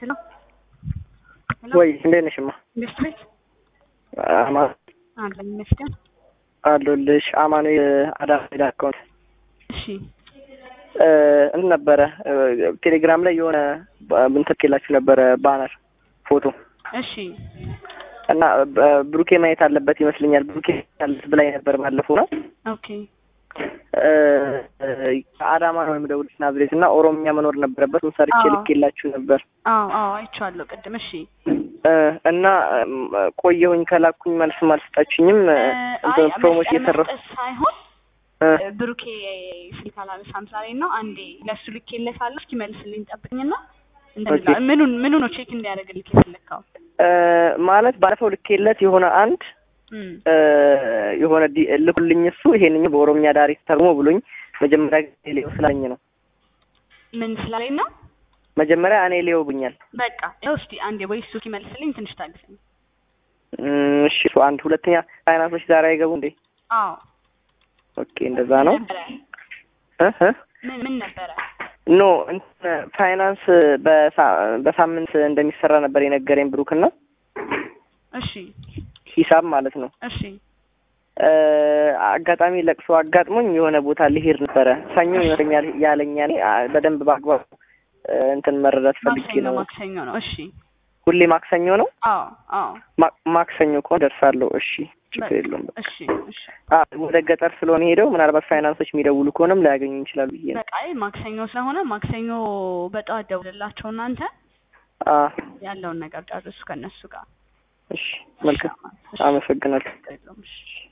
ሄሎ ሄሎ ወይ እንዴት ነሽማ? እንዴት ቤት አማን አለኝ ይመስገን። አለሁልሽ። አማኑኤል አዳም ሄዳ አካውንት እሺ እንትን ነበረ ቴሌግራም ላይ የሆነ እንትን ልኬላችሁ ነበረ ባነር ፎቶ እሺ እና ብሩኬ ማየት አለበት ይመስለኛል። ብሩኬ ያለበት ብላኝ ነበር ባለፈው ነው ኦኬ ከአዳማ ነው የምደውልሽ ናዝሬት እና ኦሮምኛ መኖር ነበረበት ሰርቼ አዎ። ልኬላችሁ ነበር አዎ አዎ አይቼዋለሁ ቅድም። እሺ እና ቆየሁኝ ከላኩኝ መልስም አልሰጣችሁኝም። እንትን ፕሮሞሽን እየሰራሁ መስጠት ሳይሆን እ ብሩኬ ስልክ አላነሳም ዛሬ ነው። አንዴ ለእሱ ልኬለታለሁ። እስኪ መልስልኝ ጠብቅኝና እንትን ኦኬ። እላለሁ። ምኑን ምኑ ነው ቼክ እንዲያደርግልክ የፈለግከው? እ ማለት ባለፈው ልኬለት የሆነ አንድ እም፣ እ የሆነ ዲ- ልኩልኝ እሱ ይሄንኝ በኦሮምኛ ዳሪ ተርጉሞ ብሎኝ መጀመሪያ ጊዜ ሌው ስላለኝ ነው። ምን ስላለኝ ነው? መጀመሪያ እኔ ሌው ብኛል። በቃ ይኸው እስኪ አንዴ ወይ እሱ ሲመልስልኝ ትንሽ ታግሰኝ። እም፣ እሺ እሱ አንድ ሁለተኛ ፋይናንሶች ዛሬ አይገቡ እንዴ? አዎ ኦኬ እንደዛ ነው ነበረ እ እ ምን ምን ነበረ? ኖ እንትን ፋይናንስ በሳ- በሳምንት እንደሚሰራ ነበር የነገረኝ ብሩክና እሺ ሂሳብ ማለት ነው። እሺ እ አጋጣሚ ለቅሶ አጋጥሞኝ የሆነ ቦታ ልሄድ ነበረ ሰኞ ይመስለኛል ያለኛ እኔ አ- በደንብ በአግባቡ እ እንትን መረዳት ፈልጌ ማክሰኞ ነው። ማክሰኞ ነው። እሺ ሁሌ ማክሰኞ ነው። አዎ አዎ ማ- ማክሰኞ ከሆነ ደርሳለሁ። እሺ ችግር በቃ የለውም። እሺ እሺ አ ወደ ገጠር ስለሆነ ሄደው ምናልባት ፋይናንሶች የሚደውሉ ከሆነም ላያገኙ ይችላሉ ብዬ ነው። በቃ አይ ማክሰኞ ስለሆነ ማክሰኞ በጠዋት ደውልላቸው እናንተ አ ያለውን ነገር ጨርሱ ከእነሱ ጋር። እሺ መልካም እሺ፣ አመሰግናለሁ። ችግር የለውም። እሺ